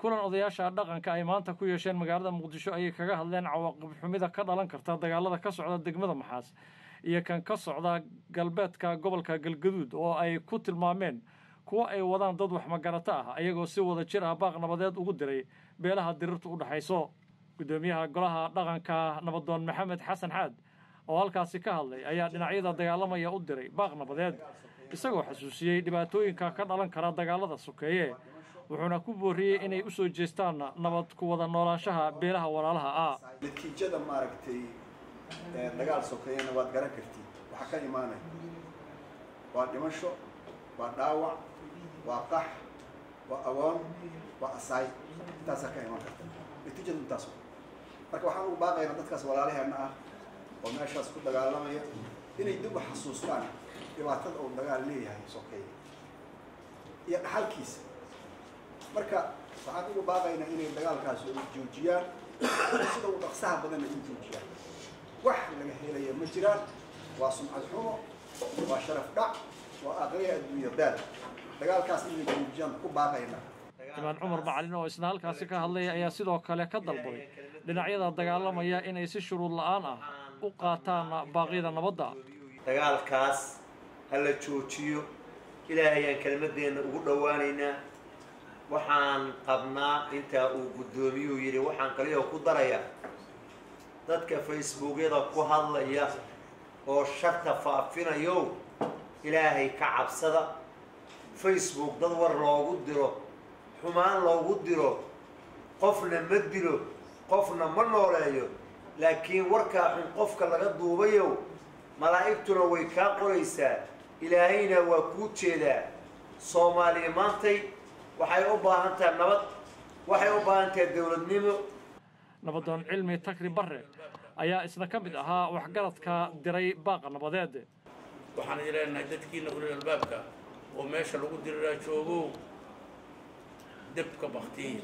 kulan odayaasha dhaqanka ay maanta ku yeesheen magaalada muqdisho ayay kaga hadleen cawaaqib xumida ka dhalan karta dagaalada ka socda degmada maxaas iyo kan ka socda galbeedka gobolka galgaduud oo ay ku tilmaameen kuwo ay wadaan dad waxmagarato ah ayagoo si wada jir ah baaq nabadeed ugu diray beelaha dirirtu u dhexayso guddoomiyaha golaha dhaqanka nabadoon maxamed xasan xaad oo halkaasi ka hadlay ayaa dhinacyada dagaalamaya u diray baaq nabadeed isagoo xasuusiyey dhibaatooyinka ka dhalan kara dagaalada sokeeye wuxuuna ku booriyey inay u soo jeestaan nabad ku wada noolaanshaha beelaha walaalaha ah natiijada maaragtay dagaal sokeeyana waad garan kartid waxaa ka imaanaya waa dhimasho waa dhaawac waa qax waa agoon waa asaay intaasaa ka imaan karta natiijadu intaas marka waxaan ugu baaqaynaa dadkaas walaalaheena ah oo meeshaas ku dagaalamaya inay dib u xasuustaan dhibaatada uu dagaal leeyahay sokeeye iyo dhaxalkiisa marka waxaan ugu baaqaynaa inay dagaalkaasi u joojiyaan sida uu dhaqsaha badanna u joojiyaan wax laga helaya ma jiraan waa sumcad xumo waa sharaf dhac waa aqriya adduunya daal dagaalkaas inay joojiyaan ku baaqaynaa imaan cumar macalin oo isna halkaasi ka hadlaya ayaa sidoo kale ka dalbaday dhinacyada dagaalamaya inay si shuruud la-aan ah u qaataan baaqyada nabadda dagaalkaas ha la joojiyo ilaahayaan kelmadeenna ugu dhowaanaynaa waxaan qabnaa intaa uu guddoomiyuhu yidhi waxaan kaliya ku darayaa dadka facebookyada ku hadlaya oo sharta faafinayow ilaahay ka cabsada facebook dad war loogu diro xumaan loogu diro qofna ma dilo qofna ma nooleeyo laakiin warkaa xun qofka laga duubayow malaa'igtuna way kaa qoraysaa ilaahayna waa kuu jeedaa soomaaliya maantay waxay u baahan tahay nabad waxay u baahan tahay dowladnimo nabadoon cilmi takri barre ayaa isna ka mid ahaa waxgaradka diray baaqa nabadeed waxaan idin leenahay dadkiina ulil albaabka oo meesha lagu diriraa joogow debka baktiya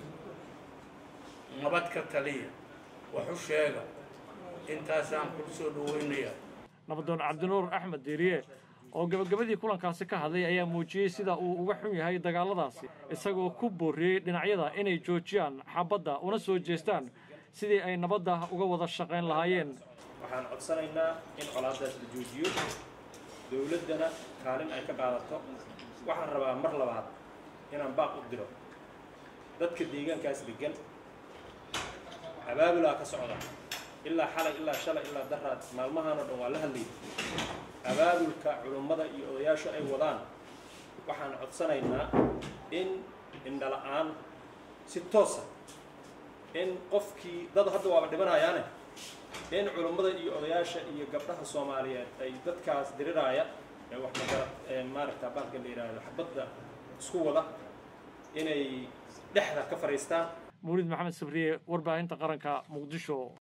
nabad ka taliya wax u sheega intaasaan kula soo dhaweynaya nabadoon cabdinuur axmed diiriye oo gabagabadii kulankaasi ka hadlay ayaa muujiyey sida uu uga xun yahay dagaaladaasi isagoo ku booriyey dhinacyada inay joojiyaan xabadda una soo jeestaan sidii ay nabadda uga wada shaqayn lahaayeen waxaan codsanaynaa in colaadaas la joojiyo dowladdana kaalin ay ka qaadato waxaan rabaa mar labaad inaan baaq u diro dadka deegaankaas degan abaabulaa ka socda ilaa xalay ilaa shalay ilaa daraad maalmahaan oo dhan waa la hadlayay abaabulka culummada iyo odayaashu ay wadaan waxaan codsanaynaa in indhala-aan si toosa in qofkii dad hadda waaba dhibanayaane in culummada iyo odayaasha iyo gabdhaha soomaaliyeed ay dadkaas diriraaya ee wax magara maaragta bahalka la yidhaahdo xabadda isku wada inay dhexda ka fadhiistaan mawlid maxamed sabriye warbaahinta qaranka muqdisho